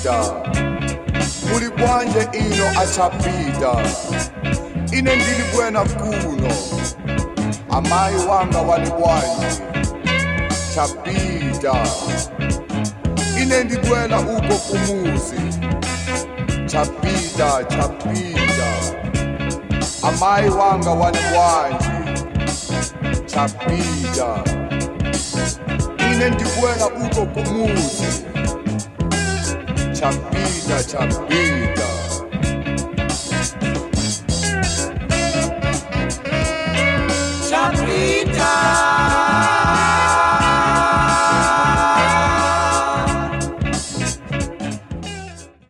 chapita muli bwanje ino achapita ine ndili bwena kuno amayi wanga wali bwanje chapita ine ndibwela uko kumuzi chapita chapita amayi wanga wali bwanje chapita ine ndibwela uko kumuzi chapita chapita